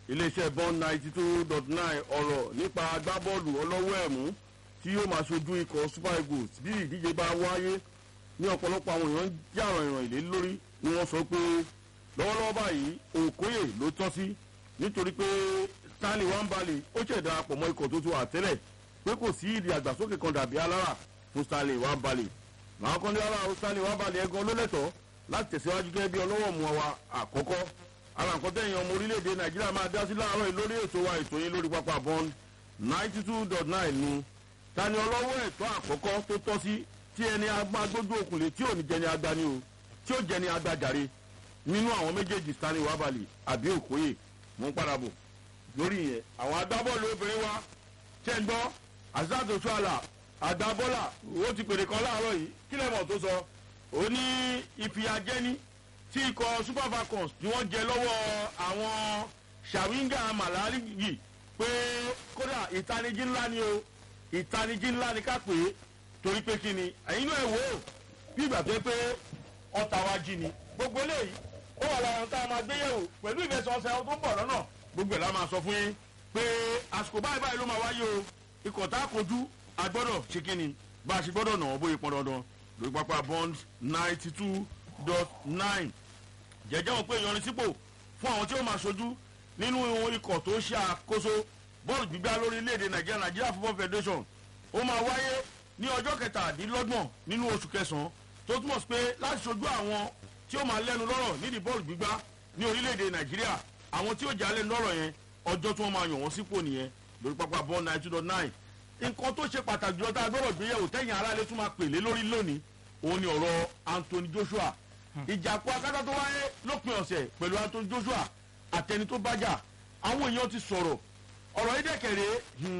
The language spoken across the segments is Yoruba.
iléeṣẹ́ bond ninety two dot nine ọ̀rọ̀ nípa agbábọ́ọ̀lù ọlọ́wọ́ ẹ̀mú tí yóò máa ṣojú ikọ̀ super eagles bí ìdíje bá wáyé ní ọ̀pọ̀lọpọ̀ àwọn èèyàn ń jàrọ̀ ìràn ìlé lórí ni wọ́n sọ pé lọ́wọ́lọ́wọ́ báyìí òkóyè ló tọ́ sí nítorí pé stanley wambale ó ṣẹ̀dá pọ̀ mọ́ ikọ̀ tó ti wà tẹ́lẹ̀ pé kò sí ìdí àgbàsókè kan dàbí alára fún stanley wambale màá kọ́ ní alára stanley wambale ẹ̀gan ló lẹ́tọ̀ọ́ láti tẹ̀síwájú gẹ́gẹ́ bí ọlọ́wọ́ mu wa àkọ́kọ́ ara nǹkan tẹ̀yìn ọmọ orílẹ̀-èdè nàìjíríà máa dá sí láàárọ̀ yìí lórí ètò wa ètò yín lórí pápá bond ninety two dot nine nu ta ni ọlọ́wọ́ ẹ̀tọ́ àkọ́kọ́ tó tọ́ sí tí ẹni agbágbójú òkùnlé tí ò ní jẹni agbani o tí ò jẹni agbájàre nínú àwọn méjèèjì stanley wabali àbí òkóyè mú padà bò lórí yẹn àwọn agbábọ́ọ̀lù obìnrin wa ṣẹ́ ń gbọ́ azad oṣuala agbábọ́là ó ti pèrè kan láàárọ̀ yìí kí lẹ́mọ̀ tó sọ ó ní ìfìyàjẹni tí ikọ̀ super falcons tí wọ́n jẹ lọ́wọ́ àwọn shawinga malari yìí pé kódà ìtanijí ńlá ni o ìtanijí ńlá ni ká pè é torí pé kí ni ẹ̀yin náà wò ó bí ìgbà tó pé ọ̀tá wa jí ni gbogbo eléyìí ó wà lára tá a máa gbé yẹ̀wò pẹ̀lú ìfẹsọ̀ọ̀sẹ̀ tó ń bọ̀ lọ́nà gbogbo ẹ̀ la máa sọ fún yín pé àsìkò báyìí báyìí ló máa wáyé o ikọ̀ tá a kojú a gbọ́dọ̀ ṣe kí ni bá a ṣe gbọ́dọ̀ nà ọ́ bóyá pọn dandan lórí pápá bond ninety two dot nine jẹjẹ wọn pé ìyannisípò fún àwọn tí ó máa ṣojú nínú ikọ̀ tó ṣe àkóso bọ́ọ̀lù gbígbá lórílẹ̀‐èdè nàìjíríà nàìjíríà football federation ó máa wáyé ní ọjọ́ kẹtàdínlọ́gbọ̀n nínú oṣù kẹsàn-án tó túmọ̀ sí pé láti ṣojú àwọn tí ó máa lẹ́nu lọ́rọ̀ nídìí bọ́ọ̀lù gbígbá ní orílẹ̀‐èdè nàìjíríà àwọn tí ó jà lẹ́nu lọ́rọ̀ yẹn ọjọ́ tí wọ́n máa yàn wọ́n sípò nìyẹn lórí pápá bọ́ọ̀lù nine two dot nine nǹkan tó ṣe pàtàkì jùlọ tá a gbọ́dọ̀ gbéyẹ̀wò tẹ̀yìn aráalé tún máa pèlé lórí lónìí òun ni ọ̀rọ̀ anthony joshua ìjàpọ̀ akátá tó wáyé lópin ọ̀sẹ̀ pẹ̀lú anthony joshua àtẹni tó bájà àwọn èèyàn ti sọ̀rọ̀ ọ̀rọ̀ yìí dẹ̀kẹ̀rẹ̀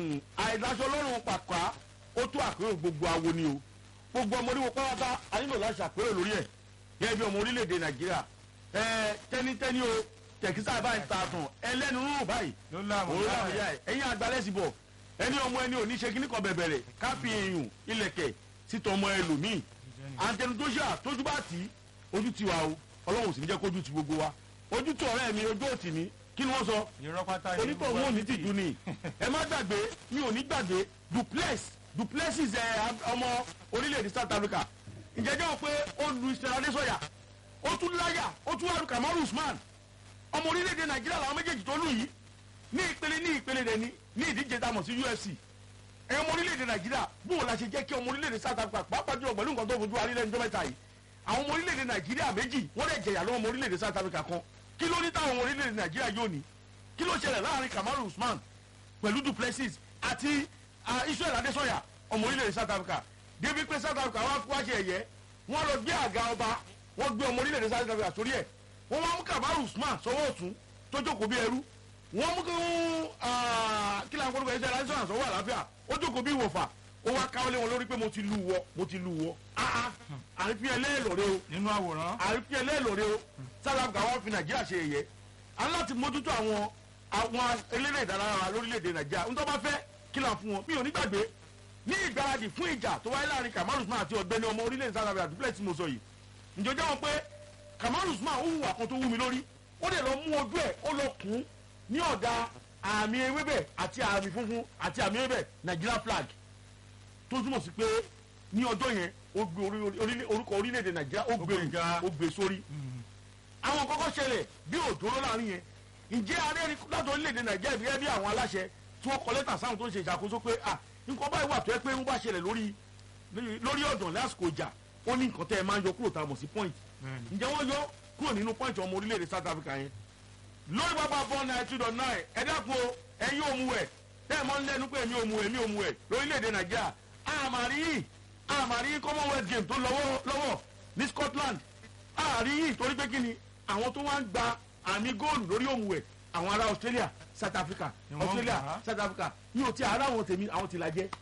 àìdáṣọ lọ́rùn pàpà ó tó àpérò gbogbo awo ni o gbogbo ọmọ oríwo pátá a nílò láti ṣàpérò lórí ẹ̀ gẹ́gẹ́ bí ọmọ orílẹ̀-èdè nàìjíríà ẹ tẹ́nitẹ́ni o tẹ̀kísà báyìí ta tàn ẹlẹ́nu rúrùn báyìí òun láwọn ìyá ẹ̀ ẹ̀yìn àgbálẹ́sì bọ̀ ẹni ọmọ ẹni ò ní ṣe kíní kan bẹ̀bẹ̀rẹ̀ káfí eyín ilẹ̀kẹ̀ sítọ̀ ọmọ ẹlòmíì àtẹnu tó ṣà tójú bá tì í ojú ti wa o ọlọ́run sì ní jẹ́ kójú ti gbogbo wa ojú tó ọ̀rẹ́ mi ojú òtì ní kí ni wọ́n sọ onítọ̀ wọn ò ní tìjú ni ẹ má gbàgbé mi ò ní gbàgbé duplex duplexis ẹ ọmọ orílẹ̀-èdè south africa ìjẹ́jẹ́ wọn pé ó lu ìṣẹ̀lẹ̀ adésọ̀yà ó tún láyà ó tún wà lu kamaru usman ọmọ orílẹ̀-èdè nàìjíríà làwọn méjèèjì tó lù yìí ní ìpele ní ìpele rẹ̀ ní ní ìdíje tá a mọ̀ sí ufc ẹ ọmọ orílẹ̀-èdè nàìjíríà bó o la ṣe jẹ́ kí ọmọ orílẹ̀-èdè south africa pàápàá jùlọ pẹ̀lú nǹkan tó fojú wa nílẹ̀ níjọ́ mẹ́ta yìí àwọn ọmọ orílẹ̀-èdè nàìjíríà méjì wọ́n lè jẹ̀yà lọ́wọ́ ọmọ orílẹ̀-èdè south africa kan kí ló ní táwọn ọmọ orílẹ̀-èdè nàìjíríà yóò ní kí ló ṣẹlẹ̀ láàrin kamaru usman pẹ̀lú duplessis àti israel adesanya ọmọ orílẹ̀-èdè south africa débi pé south africa wá wá ṣe ẹ̀yẹ wọ́n lọ gbé àga ọba wọ́n gbé ọmọ orílẹ̀-èdè south africa sórí ẹ̀ wọ́n wá mú kamaru usman sọ́wọ́ ọ̀tún tó jókòó bí ẹrú wọ́n mú kí kí lóun kórìkò ẹ̀ṣẹ̀ adesanya sọ́wọ́ àlàáfíà ó jókòó bí ìwọ̀fà ó wá káwọlé wọn lórí pé mo ti lu wọ mo ti lu wọ àrífín ẹlẹ́ẹ̀lọ́rẹ́ o nínú àwòrán àrífín ẹlẹ́ẹ̀lọ́rẹ́ o south africa wọn fi nàìjíríà ṣe ẹ̀yẹ aláti mójútó àwọn àwọn eléré ìdárayá lórílẹ̀‐èdè nàìjíríà ń tọ́ bá fẹ́ kí là ń fún wọn mi ò ní gbàgbé ní ìgbáradì fún ìjà tó wáyé láàrin kamaru usman àti ọ̀gbẹ́ni ọmọ orílẹ̀‐èdè south africa dúpẹ́ tí mo sọ yìí ǹjọ́ jẹ́ wọn pé kamaru usman ó hùwà kan tó wú mi lórí ó dẹ̀ lọ mú ojú ẹ̀ ó lọ kún ní ọ̀dà àmì ewébẹ̀ àti àmì funfun àti àmì ewébẹ̀ nigeria flag tó túmọ̀ sí pé ní ọjọ́ yẹn ó gbé orúkọ orílẹ̀-èdè nàìjíríà ó gbé ó gbé sórí. àwọn kọ́kọ́ ṣẹlẹ̀ bí òdòdó láàrin yẹn ǹjẹ́ arẹ́rìn láti orílẹ̀-èdè nàìjíríà bí bí àwọn aláṣẹ tí wọ́n kọ lẹ́tà sáwọn tó ń ṣe ìṣàkóso pé à nǹkan báyìí wà tó ẹ pé ń bá ṣẹlẹ̀ lórí lórí ọ̀dàn lásìkò ìjà ó ní nǹkan tẹ́ ẹ máa ń yọ kúrò tá a mọ̀ sí point ǹjẹ́ wọ́n yọ kúrò nínú point ọmọ orílẹ̀-èdè south africa yẹn lórí pápá four nine two dot nine ẹ dákun ẹ̀yin òmùwẹ̀ tẹ́ ẹ mọ́ ń lẹ́nu pé èmi òmùwẹ̀ èmi òmùwẹ̀ lórílẹ̀-èdè nàìjíríà àmàrí yìí àmàrí yìí commonwealth game tó lọ́wọ́ lọ́wọ́ ní scotland àrí yìí torí pé kí ni àwọn tó wá ń gba àmì góòlù lórí òmùwẹ̀ àwọn ará australia south africa australia south africa ní o ti ara àwọn tèmi àwọn ti la jẹ.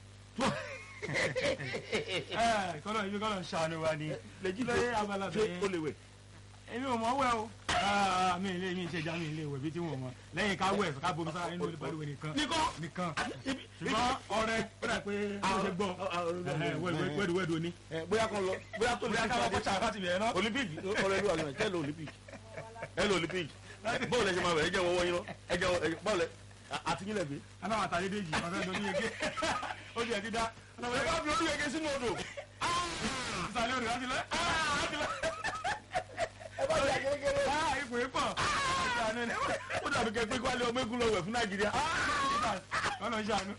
kọ́lọ̀ ibi kọ́lọ̀ ń ṣàánú wa ni lẹ́jì lóye abala ṣé bẹ̀yẹn o lè wẹ̀. èmi ò mọ̀ wẹ̀ o mi ilé mi ṣe já mi ilé ìwẹ̀ bí tí wọ́n mọ̀ lẹ́yìn ká wẹ̀ ká bomi sára nínú olùpàdé nìkan nìkan nìkan ibi- ṣùgbọ́n ọrẹ ó dà pé ó ṣe gbọ́ wẹ́ẹ̀dù wẹ́ẹ̀dù ni. ẹ, bóyá kan lọ bóyá tó bóyá ká lọ kó ṣàkátì bẹ̀rẹ̀ náà. olympic ọ̀rẹ́ ló wà lọ́wọ́ ẹ lọ olympic ẹ lọ olympic báwo lẹ ṣe máa bẹ̀ ẹ jẹ́ wọ́n wọ́n yín lọ ẹ jẹ́ wọ́n báwo lẹ àti yín lẹ fi. aláwọ̀ àtàlẹ́ dèjì ọ̀rẹ́ lórí ege ó ti ẹ̀ ti dá ẹ bá fi orí yege sínú odò. ìsàlẹ̀ òde láti lẹ́ láti lẹ́ ẹ bá jà kékeré. ipò ipò ó dàbí kẹ pé kwalẹ ọmọ egun lọ wẹ̀ fún nàìjíríà. ọ̀nà ìṣàánú.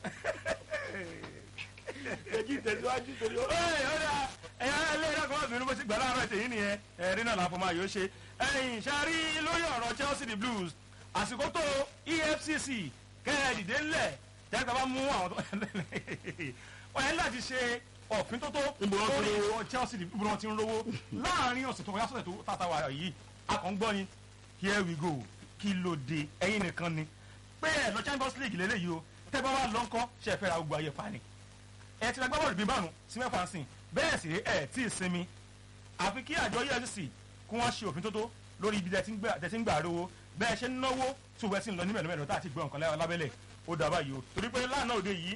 ẹjí tẹ̀síwájú torí ó. ẹ̀yà ilé ẹ̀rọ kan ọ̀sìn bó ti gbà láàárọ̀ tèyí nìyẹn ẹ̀rí náà láfọ máa yóò ṣe ẹ̀yìn ṣáárí lórí ọ̀rọ̀ Chelsea the Blues àsìkò tó EFCC kẹ́ẹ̀dìdé ńlẹ̀ tẹ́gbà bá mú àwọn tó wọ́n yẹn láti ṣe ọ̀fin tó tó Níbo wọ́n ti lórí rówó? ọ̀rọ̀ Chelsea the Blues ti ń rówó láàárín ọ̀sẹ̀ tó kọjá sọ̀tẹ̀ tó tàtà wà yìí akọ̀ǹgbọ́n ni here we go kí ló dé ẹ̀yin nìkan ni pé ẹ̀ lọ Champions League lélẹ́yìí o tẹ́ bá wà lọ́ńkọ́ ṣe é fẹ́ ra gbogbo ayé pa ni ẹ ti gbá bọ́ọ̀lù bíi márùn sí mẹ́fà sí bẹ́ẹ̀ sì ẹ tí ì sinmi àfi kí àjọ EFCC kí wọ́n ṣe òfin tó tó lórí ibi tẹ̀sí ń gbà rówó bẹ́ẹ̀ ṣe ń náwó tí òwe sì ń lọ ní mẹ́lẹ́mẹ́lẹ́ tá a ti gbọ́ nǹkan lẹ́wọ̀n lábẹ́lẹ̀ ó dàbá yìí o torí pé lánàá òde yìí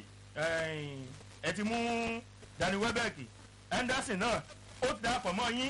ẹ ti mú Danny Welbeck Henderson náà ó ti darapọ̀ mọ́ yín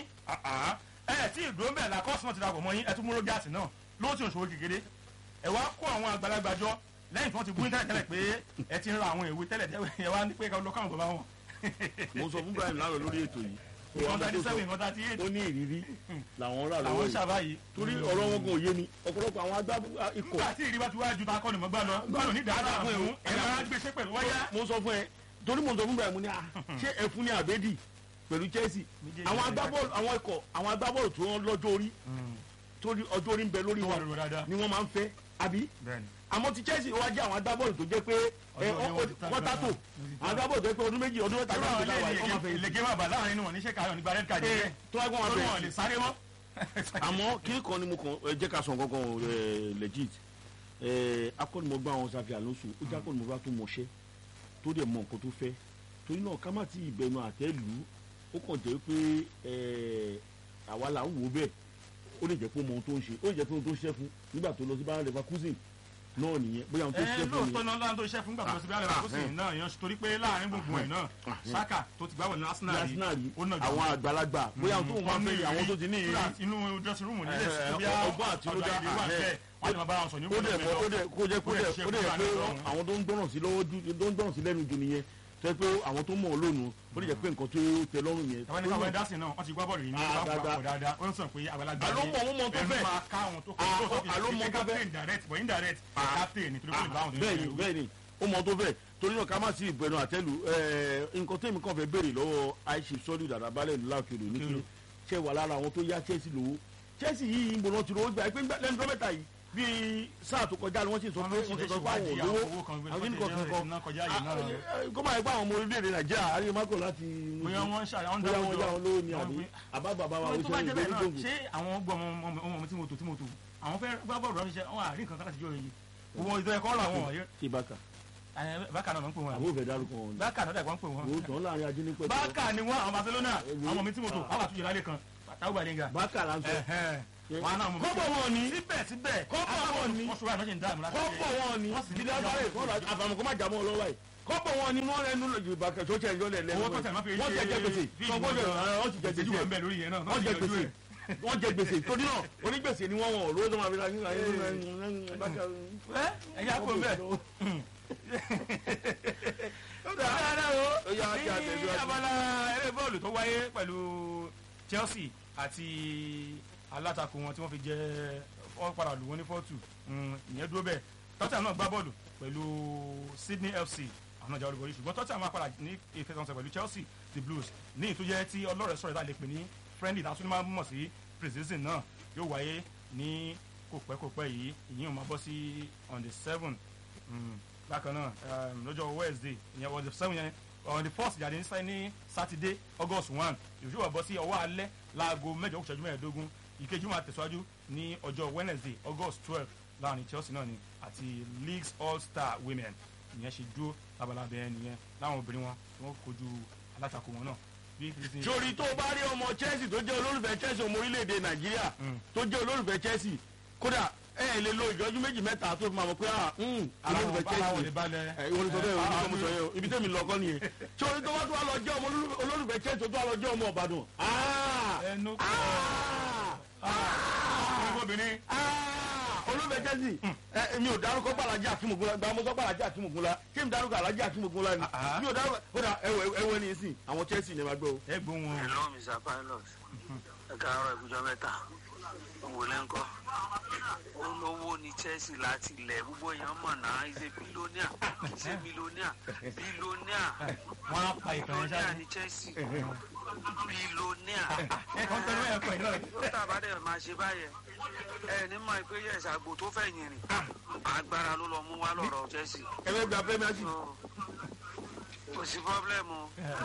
ẹ tí ìdúró bẹ́ẹ̀ la kọ́ọ̀sì náà ti darapọ̀ mọ́ yín ẹ tún mú Rogers náà ló ti ń ṣòwò kékeré ẹ wá kó àwọn àgbàlagbà jọ lẹ́yìn tí wọ́n ti bú tẹ́lẹ̀ tẹ́lẹ̀ pé ẹ ti ń ra àwọn ìwé tẹ́lẹ̀ tẹ́lẹ̀ ẹ wá ní pé ká lọ káwọn bàbá wọn. mo sọ fún Brian lánàá lórí ètò yìí. ìwọ̀n thirty seven ìwọ̀n thirty eight ó ní ìrírí làwọn rà lọ́wọ́ làwọn yìí ṣàbáyé. torí ọ̀rọ̀ wọn gan òye ni ọ̀pọ̀lọpọ̀ àwọn agbá ikọ̀ nígbà tí ìrìbá ti wá ju ta kọ́ni mọ́ gbá lọ gbọ́dọ̀ ní dáadáa fún ẹ̀hún ẹ̀ máa gbèsè pẹ̀lú wáyà. mo sọ fún ẹ torí mo sọ fún Brian mo ní ah ṣé ẹfun ní àbẹ́dì pẹ̀lú Chelsea Méjèèjì àwọn ló agbábọ́ọ̀lù àwọn ikọ̀ àwọn agbábọ́ọ̀lù tó ń lọ́jọ́ orí torí ọjọ́ orí ń bẹ lórí tó wà wọn lórí dáadáa. ni wọ́n máa ń fẹ́ àbí bẹ́ẹ̀ni àmọ́ ti Chelsea wá jẹ́ àwọn agbábọ́ọ̀lù tó jẹ́ pé ẹ, Ọdún ọ- ọdún ọ- wọ́n tátò àwọn agbábọ́ọ̀lù tó jẹ́ pé ọdún méjì ọdún mẹ́ta irú gbáko àwọn láwàá wọ́n máa fẹ́ ilé ìlẹ̀gẹ́ máa bà láàrin inú wọn níṣẹ́ káyọ̀ nígbà red card ẹ yẹn tó wá gbọ́n wọn torí wọn bẹ̀rẹ̀ lè sáré mọ́. àmọ́ kí kan ni mo kàn ẹ jẹ́ ká sọ nǹkan kan ẹ, legit ẹ, akọ́nimọ̀gbá àwọn Xavi Alonso ó jẹ́ akọ́nimọ̀gbá tó mọṣẹ́ tó dẹ̀ mọ nǹkan tó fẹ́ torí náà ká má ti ìbẹnu àtẹ́ lù ú ó kàn jẹ́ pé ẹ, àwa là ń wò ó bẹ́ẹ̀ ó lè jẹ́ pé ó mọ ohun tó ń ṣe ó lè jẹ́ pé ohun tó ń ṣiṣẹ́ fún nígbà tó lọ sí Bayer Leverkusen náà nìyẹn bóyá ohun tó ẹ ṣiṣẹ́ fún lóòótọ́ nìyẹn. náà láńtó iṣẹ́ fún gbàgbọ́ síbi alẹ́ àkóso yìí náà yan torí pé láàrin gbogbo ẹ̀ náà Ah, Saka tó ti gbáwọ̀ ní Arsenal ní Arsenal yìí yìí ó náà àwọn àgbàlagbà bóyá ohun tó ń máa fẹ́ àwọn tó ti ní ìrírí inú dressing room nílẹ̀ Eh, sí bí ọgbọ́n àtinúdá, ọgbà ìdí wà eh, bẹ́ẹ̀ wọ́n ti máa bá wọn sọ ní ó dẹ̀ mọ́ ó dẹ̀ kó jẹ́ kó Ó dẹ̀ dẹ̀ ṣe ó dẹ̀ fúnra pé rẹ̀ lọ́rùn. àwọn tó ń gbọ́ràn sí lọ́wọ́ ju tó ń gbọ́ràn sí lẹ́nu jù nìyẹn tó yẹ pé àwọn tó mọ̀ ọ́ lónìí ó lè jẹ́ pé nǹkan tó tẹ́ lọ́rùn yẹn. tàwọn ẹni káwọn ẹ̀dá sí náà wọ́n ti gbá bọ́ọ̀lù yìí ní Ah, wọ́n dáadáa. pọ̀ dáadáa wọ́n sọ pé àgbàlagbà Àló mọ̀, wọ́n mọ̀ tó ẹnu fẹ́. máa ká àwọn tó Ah, kọ́ tó àló mọ̀ tó fẹ́. captain direct but indirect Ah. captain nítorí pé ìbáwọn tó ń bẹ́ẹ̀ni ṣe bẹ́ẹ̀ni ó mọ tó fẹ́ torí náà ká má sí ìbẹnu àtẹ́lù ẹ̀ẹ́, nǹkan tẹ́mi kàn fẹ́ béèrè lọ́wọ́ àìsí sọ́ọ́dù dàda balẹ̀ ìlú láòkèrè ní Kí kí ló? ṣe wà lára àwọn tó yá Chelsea lówó Chelsea yìí ń gbóná ti rówó gbà pé ńgbà- lẹ́nu dọ́mẹ́ta yìí bíi sáà tó kọjá ni wọ́n sì sọ pé wọ́n ti sọ pé àwọn olówó àwọn kí ni kò kankan kó máa gbá àwọn ọmọ orílẹ̀-èdè Nàìjíríà àríyé mákò láti bóyá wọ́n ń ṣàyà wọ́n ń bóyá dáwọ́ wọn jọ yá wọn lówó ni wọ́n àbí pín- àbá bàbá wa ó wọ́n tó bá ṣe jẹ́ bẹ́ẹ̀ ìgbéni náà gbòǹgbò. ṣé àwọn gbọ́ ọmọ ọmọ ọmọ mi tí mo tò tí mo tò àwọn fẹ́ gbá bọ́ọ̀lù ránṣẹ́ wọn àrí nǹkan kan láti jọ yìí owó ìtọ́ ẹ̀kọ́ ọ̀rọ̀ àwọn ọ̀yẹ́ ṣé bákà bákà náà ń pè wọn àbó fẹ́ dárúkọ wọn ni bákà náà dàgbà ń pè wọn owó tán láàrin ajé ní pẹ̀lú bákà ni wọn àwọn Barcelona Ewu. àwọn mi tí mo tò àwọn àtúnyẹ̀ lálẹ́ kan táwọn gbàdéǹgà bákà là ń sọ wọn náà mọ̀ kọ́pọ̀ wọn ni síbẹ̀ síbẹ̀ Kọ́pọ̀ wọn ni. wọ́n ṣùgbọ́n àná ṣe ń dáàmú láti kọ́pọ̀ wọn ni Wọ́n sì ní dídá sáré kọ́ra àfàmùkọ́ má jàmọ́ lọ́wọ́ yìí kọ́pọ̀ wọn ni wọ́n rẹnu lọ yorùbá kẹ́ tó tẹ̀ ẹjọ́ lẹ̀ lẹ́nu owó tó tẹ̀ máa fi wọ́n jẹ jẹ gbèsè fíìmù wọ́n jẹ gan-an wọ́n ti jẹ ìṣèjú wà ń gbèsè bẹ̀ lórí yẹn náà wọ́n jẹ gbèsè wọ́n jẹ gbèsè torí náà onígbèsè ni wọ́n wọ̀n lówó tó máa fi ra nígbà yẹn ẹ ẹ̀yà kò ń bẹ̀ Ó yá, kí a ní tẹ̀síwájú. abala eré bọ́ọ̀lù tó wáyé pẹ̀lú Chelsea àti alátakò wọn tí wọ́n fi jẹ́ wọ́n padà lù wọ́n ní fọ́ọ̀tù ìyẹn dúró bẹ́ẹ̀ Tottenham náà gbá bọ́ọ̀lù pẹ̀lú Sydney FC àwọn náà jẹ́ olúborí ṣùgbọ́n Tottenham máa padà ní ìfẹsẹ̀wọnsẹ̀ pẹ̀lú Chelsea the Blues ní ìtújẹ́ tí ọlọ́rẹ̀ sọ̀rọ̀ ìdá lè pè ní friendly tá a tún máa mọ̀ sí pre-season náà yóò wáyé ní kò pẹ́ kò pẹ́ yìí ìyẹn ò máa bọ́ sí on the seven Mm. bákan náà um, lọ́jọ́ wednesday ìyẹn on the seven yẹn on the first jáde ní ní saturday august one ìṣòwò wà bọ́ sí ọwọ́ alẹ́ láago mẹ́jọ kùsẹ́jú mẹ́ẹ̀ẹ́dógún ìkejì máa tẹ̀síwájú ní ọjọ́ wednesday august twelve láàrin chelsea náà ni àti leagues all star women ìyẹn ṣe dúró labalábẹ́ yẹn nìyẹn láwọn obìnrin wọn tí wọ́n kojú alátakò wọn náà bí kìí ṣe- sori tó o bá rí ọmọ Chelsea tó jẹ́ olólùfẹ́ Chelsea ọmọ orílẹ̀-èdè Nàìjíríà Mm. tó jẹ́ olólùfẹ́ Chelsea kódà ẹ ẹ lè lo ìjọ́jú méjì mẹ́ta tó fi máa mọ̀ pé ah mm, ara wọn olólùfẹ́ bá wọn lè Chelsea balẹ̀ ẹ ìwọ ni sọ bẹ́ẹ̀ Eh, o ní ah, sọ mo sọ yẹn o ibi tẹ́mi lọ kọ́ nìyẹn sori tó bá tó wà lọ jẹ́ ọmọ olólùfẹ́- olólùfẹ́ Chelsea tó tó wà lọ jẹ́ ọmọ Ìbàdàn ah ẹnu ah ah obìnrin ah chelsea ẹ mi ò dárúkọ gbàlájà akínmugunla gba mo sọ gbàlájà akínmugunla ṣé mi dárúkọ alájà akínmugunla ni Ah. mi ò dárúkọ kódà ẹwẹ ẹwẹ ní ìsìn àwọn chelsea ni ẹ máa gbọ́ o. ẹ gbóhùn wọn. hello mr pilot ẹ káàárọ̀ ìbújọ mẹ́ta owó lẹ́ńkọ́ olówó ní chelsea láti ilẹ̀ gbogbo èèyàn mọ̀ náà ìṣe bílóníà ìṣe bílóníà bílóníà wọn á pa ìkànnì bílóníà sáré. ní chelsea bílóníà ẹ kàn tẹnu ẹ pẹ náà. tó tàbá dẹ̀ máa ṣe báyẹn ẹ ní mọ̀ pé yẹ ìṣàgbò tó fẹ̀yìn rìn agbára ló lọ mú wá lọ́rọ̀ chelsea ẹ fẹ́ gba premiership. So, kò sí pọ́blẹ́mù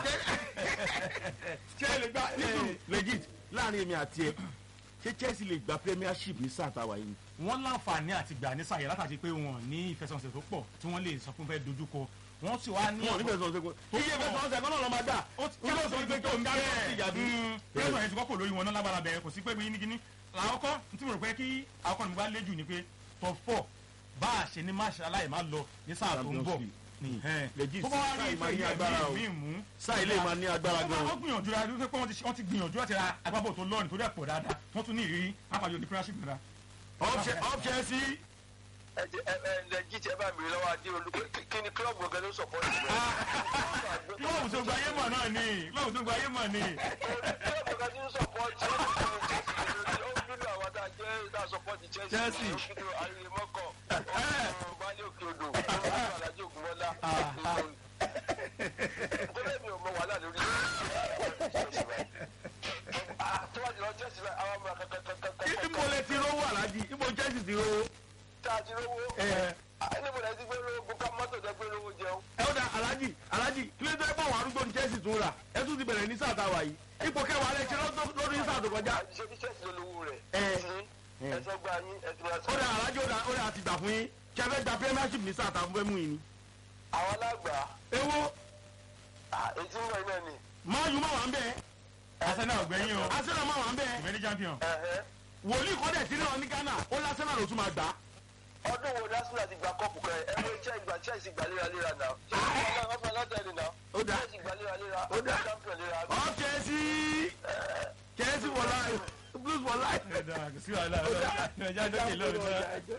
ṣé ẹ lè gba nínú legit láàrin èmi àti ẹ ṣé chelsea lè gba premiership ní sáà táwa yìí. wọ́n láǹfààní àti gbà ní sàyẹ̀ látàrí pé wọn ní ìfẹsẹ̀wọnsẹ̀ tó pọ̀ tí wọ́n lè sọ fún fẹ́ dojúkọ wọ́n sì wá ní wọn ò ní fẹ́ sọ ṣẹ́gun iye fẹ́ sọ ṣẹ́gun náà lọ́ máa gbà. ó ti ó lọ sọ pé kí o ń dá bẹ́ẹ̀ ìyàbí. pẹ́ẹ́nù ẹ̀ ti kọ́kọ́ lórí wọn náà lágbára bẹ̀rẹ̀ kò sí pé bí nígínní làkọ́kọ́ tí mo rò pé kí àkọ́kọ́ nígbà léjù ni pé top four bá a ṣe ní máṣe aláì má lọ ní sáà tó ń bọ̀ Champions nìyẹn. Legit, tó bá wá rí sáà máa ní ìfẹ́ agbára o. mí mú sáà ilé máa ní agbára gan. wọ́n gbìyànjú ra wípé wọ́n ti wọ́n ti gbìyànjú láti ra agbábọ̀ tó lọ́ọ̀nì tó dẹ̀ pọ̀ dáadáa wọ́n tún ní ìrírí pápájọ ní premiership nira. up chelsea ẹ jẹ ẹ ẹ ẹ jíjẹ ẹ bá mi lọ́wọ́ adé olú kí ni club gbọ̀ngàn ló sọ̀pọ̀ jù lọ. lọ́wọ́ tó gba ayé mọ̀ náà ni lọ́wọ́ tó gba ayé mọ̀ ni. club gbọ̀ngàn ti ń sọ̀pọ̀ jù ó bínú àwọn tá a jẹ́ tá a sọ̀pọ̀ ti chelsea Chelsea. ó bínú ayẹyẹ mọ́kọ̀ ọ̀hún balẹ̀ òkè odò ọ̀hún alájọ ògùnmọ́lá kọ́lẹ́ mi ò mọ wàhálà lórí tó bá ti lọ chelsea báyìí àwọn ọmọ kankankankan ibo lẹ ti rówó alájí ibo chelsea ti rówó. tá a ti rówó níbo lẹ ti gbé lówó ká mọ́tò jẹ́ gbé lówó jẹun. ẹ ó da alájí alájí kí ló dé bọ̀ wọ́n arúgbó ní chelsea tún rà ẹ tún ti bẹ̀rẹ̀ ní sáà táwa yìí ipò kẹwàá lẹ ṣe lọ́dún lórí sáà tó kọjá. ṣe bí chelsea ló lówó rẹ̀ Ẹ. ẹsẹ̀ gba yín ẹsẹ̀ gba ó da alájí ó da ó da àti gbà fún yín ṣe fẹ́ gba premiership ní sáà táwọn fẹ́ mú yín ni. àwọn alágbà ewo ètí ń bọ̀ iná ni máa yù máa wà ń bẹ́ẹ̀ arsenal ọ̀gbẹ́yìn o arsenal máa wà ń bẹ́ẹ̀ ìfẹ́ ní champion. ẹ̀hẹ́. wòlíì kọ́dẹ̀ sí náà ní ghana ó lásánà ló tún máa gbà á. ọdún wo lásìlá ti gba kọ́ọ̀pù kan ẹ̀ ẹ̀rọ iṣẹ́ ìgbà chelsea gbà léraléra náà chelsea wọ́n fún alátẹ̀lé náà Ó dà. chelsea gbà léraléra Ó dà. champion léra up chelsea chelsea for life blues for life. ẹ̀dá kò sí wàhálà ọ̀dọ́ ẹ̀já dókè lọ́ọ̀dọ́.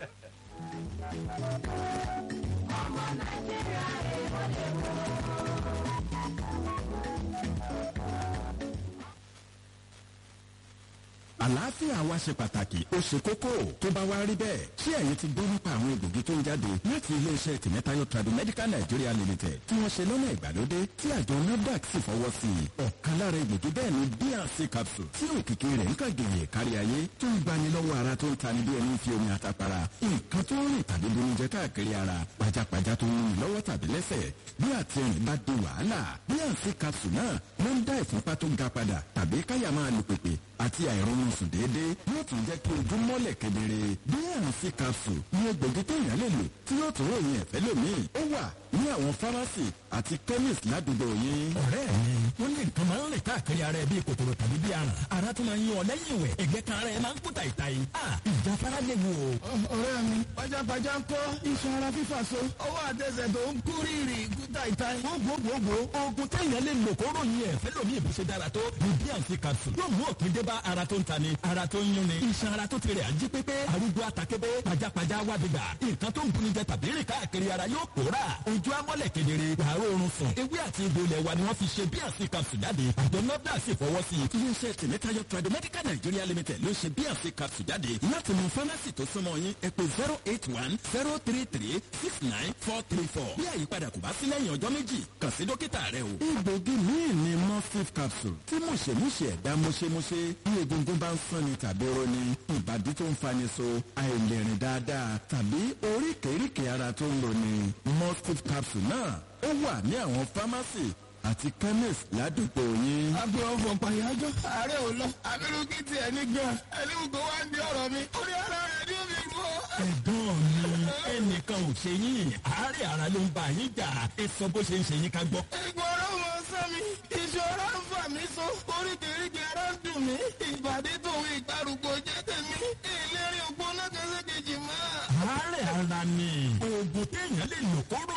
àlàáfíà wa ṣe pàtàkì ó ṣe kókó tó bá wá rí bẹ́ẹ̀ ṣé ẹ̀yin ti gbọ́ nípa àwọn egbògi tó ń jáde láti iléeṣẹ́ tìmẹ́tayọ Tradimedical Nigeria Limited tí wọ́n ṣe lọ́nà ìgbàlódé tí àjọ NAFDAC sì fọwọ́ sí i ọ̀kan lára egbògi bẹ́ẹ̀ ni BRC capsule tí òkìkí rẹ̀ ń kàgèyè kárí ayé tó ń gbani lọ́wọ́ ara tó ń tani bí ẹni fi omi àtàpàrà nǹkan tó ń rìn tàbí bonijẹ káàkiri ara pajápajá tó ń rìn lọ́wọ́ tàbí lẹ́sẹ̀ bí àtẹ̀rìn bá di wàhálà BRC capsule náà ló ń dá ìfúnpá tó ga padà tàbí káyà máa lu pèpè àti àìrọ̀rùn sùn déédéé yóò tún jẹ́ kí ojú mọ́lẹ̀ kedere BRC capsule ní egbògi téèyàn lè lò tí yóò tún ròyìn ẹ̀fẹ́ lómìn ó wà ní àwọn fámásì àti chemist ládùúgbò yín. ọ̀rẹ́ mi wọ́n ní nǹkan máa ń rìn káàkiri ara ẹ bíi kòkòrò tàbí bíi aràn ara tó máa ń yan ọ lẹ́yìn ìwẹ̀ ẹ̀gbẹ́ kan ara ẹ máa ń kú tàìtàì a ìjáfara léwu o. ọ̀rẹ́ mi pajápajá ń kọ́ iṣan ara fífà so ọwọ́ àtẹsẹ̀ tó ń kú rírì kú táìtáì. gbogbogbò oògùn téèyàn lè lò kó ròyìn ẹ̀fẹ́ lómi ìbí ṣe dára tó ní bnc capsule yóò mú òpin dé bá ara tó ń tani ara tó ń yúnni iṣan ara tó ti rẹ̀ ají pépé arúgbó atakébé pajápajá wábìgbà nǹkan tó ń buni jẹ tàbí rìn káàkiri ara yóò pòórà ojú amọ́lẹ̀ kedere wàá rọrùn sùn ewé àti egbò ilẹ̀ wa ni wọ́n fi ṣe bnc capsule jáde àjọ nọ́dà sì fọwọ́ sí i. iléeṣẹ́ tìmẹ́tayọ Tradimedical Nigeria Limited ló ṣe BRC capsule jáde láti mú fámásì tó súnmọ́ yín ẹ pè zero eight one zero three three six nine four three four bí àyípadà kò bá sí lẹ́yìn ọjọ́ méjì kàn sí dókítà rẹ o. egbògi míì ni mustif capsule tí mùṣemúṣe ẹ̀dá mùṣemúṣe bí egungun bá ń sanni tàbí roni ìbàdí tó ń fani so àìlèrìn dáadáa tàbí oríkèéríkèé ara tó ń lò ní mustif capsule náà ó wà ní àwọn fámásì àti chemist ládùúgbò yín. agbe ọfọ pàyájọ ààrẹ ò lọ abirú kí tiẹ̀ ní gan ẹlẹ́wù tó wá ń di ọ̀rọ̀ mi orí ara rẹ̀ ni ó fi rú ọ. ẹ̀gbọ́n mi ẹnìkan ò ṣe yín àárẹ̀ ara ló ń bá yín jà ẹ sọ bó ṣe ń ṣe yín ká gbọ́. ìgbọ̀rọ̀ mọ sẹ́mi ìṣòro ń fà mí so oríkèéríkèé ara ń dùn mí ìbàdí tòun ìgbàrúgbó jẹ́ tèmi ìlérí ògbóná kẹsẹ̀ kejì máa. àárẹ̀ ara ni oògùn téèyàn lè lò kóró